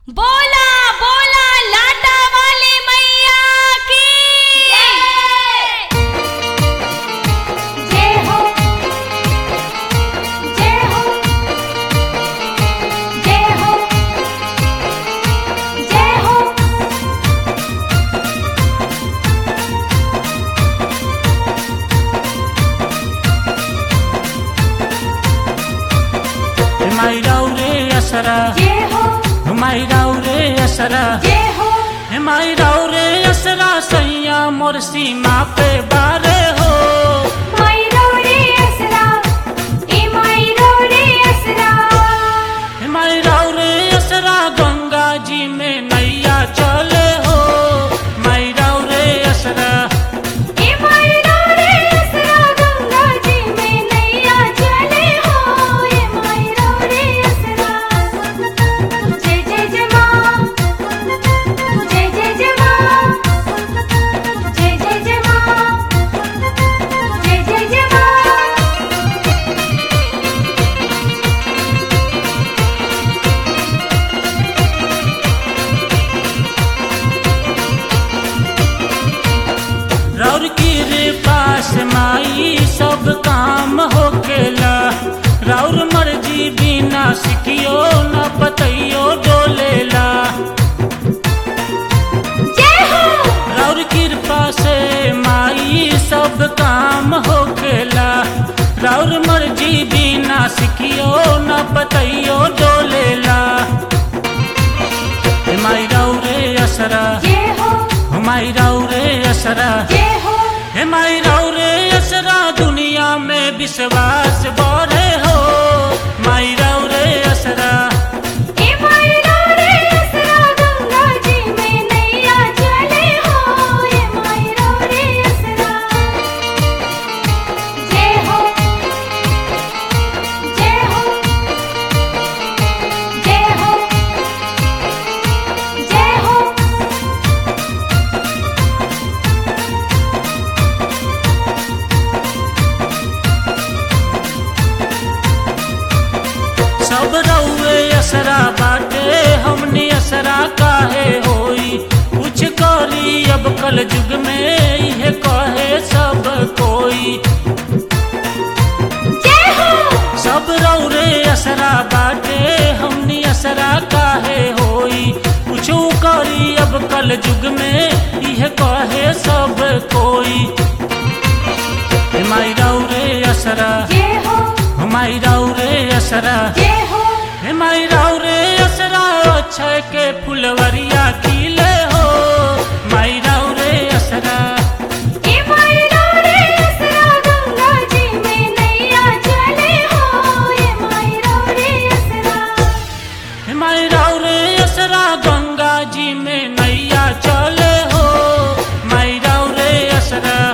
बोला बोला लाटा वाली मैया की जय हो जय हो जय हो जय हो हिमाइराउ रे असरा जय हो हिमाइराउ रे असरा जय हो हिमाइराउ रे असरा सैया मोर सीमा पे बारे हो मायरो रे असरा ए मायरो रे असरा हिमाइराउ रे असरा गंगा जी में नैया चले हो माइराउ रे असरा ए मायरो रे असरा गंगा जी में नैया चले हो ए मायरो रे असरा जय जय जय मां जय जय जय मां जय जय जय मां जय जय जय मां रौर की रे पास माई सब काम होकेला रौर मर्जी बिना सिखियो न बतैयो डोलेला जय हो रौर कृपा से माई सब काम होखेला रौर मर्जी बिना सिखियो न बतैयो डोलेला हे माई रौरे असरा जय हो हे माई रौरे असरा जय हो हे माई रौरे असरा दुनिया में विश्वास बढ़े हो माई रौरे असरा ए मायरो रे असरा गंगा जी में नैया चले हो ए मायरो रे असरा जय हो जय हो जय हो जय हो सब रउए असरा बाटे हमने असरा काहे होई कुछ करी अब कल युग में यह कहे सब कोई जय हो सब रउरे असरा बाटे हमने असरा काहे होई कुछ करी अब कल युग में यह कहे सब कोई हे माई रउरे असरा जय हो हमारी रउरे असरा जय हो हे माई रउरे असरा अक्षय के फुलवरिया खिले हो माई रउरे असरा ए मायरो रे असरा गंगा जी में नैया चले हो ए मायरो रे असरा हे माई रउरे असरा गंगा जी में नैया चले हो माई रउरे असरा